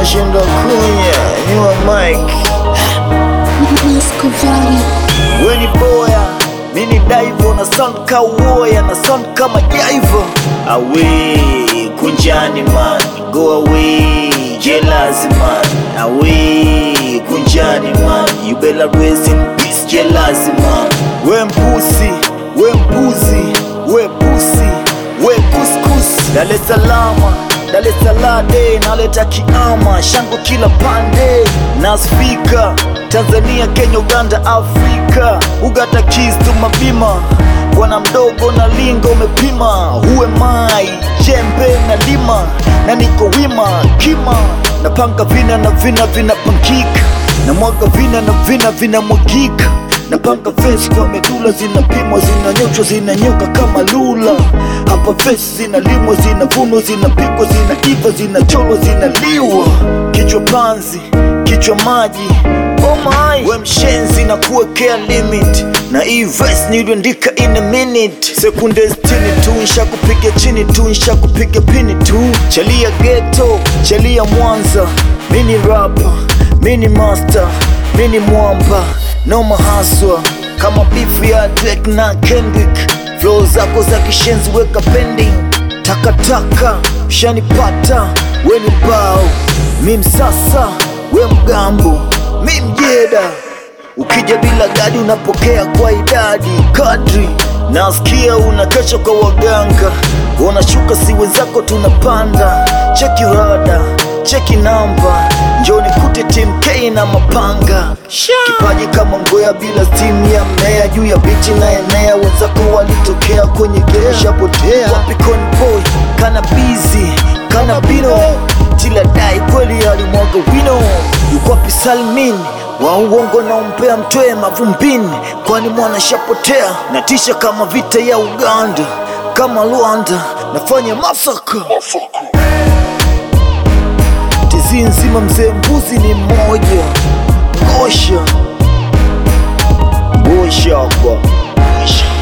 Nashinda kunya nyua Mike Escovari. weni boya mini daivo na sound ka uoya na sound kama jaivo awe kunjani man go away jealous man awe kunjani man you better rest in peace jealous man we mpusi we mpuzi we pusi we kuskus Dar es Salaam Dar es Salaam day naleta kiama shango kila pande nasfika Tanzania Kenya Uganda Afrika ugata kistu mabima bwana mdogo na lingo umepima huwe mai jembe na lima na niko wima kima napanga vina na vina vinapangika na mwaga vina na vina vinamwagika napanga vesi kwa medula zinapimwa zinanyoshwa zinanyoka kama lula hapa vesi zinalimwa zinavunwa zinapikwa zinaiva zinacholwa zinaliwa kichwa panzi kichwa maji oh my. we mshenzi na kuwekea limit na hii verse niliandika in a minute sekunde sitini tu nshakupiga chini tu nshakupiga pini tu chalia geto chalia mwanza mini rapa mini master mini mwamba noma haswa kama bifu ya Drake na Kendrick flow zako za kishenzi weka pending takataka shanipata we ni bao mi msasa we mgambo mi mjeda ukija bila gadi unapokea kwa idadi kadri nasikia unakesha kwa waganga unashuka si wenzako tunapanda cheki rada cheki namba njoni kute tim K na mapanga kipaji kama ngoya bila stimu ya mmea juu ya bichi na enea wenzako walitokea kwenye gerashapotea wapi boy kana bizi kana bino jila dai kweli alimwaga wino yukwapi salmin wa uongo na umpea mtwee mavumbini kwani mwana shapotea natisha kama vita ya uganda kama rwanda nafanya masaka tizi nzima mzee mbuzi ni mmoja gosha gosha hapa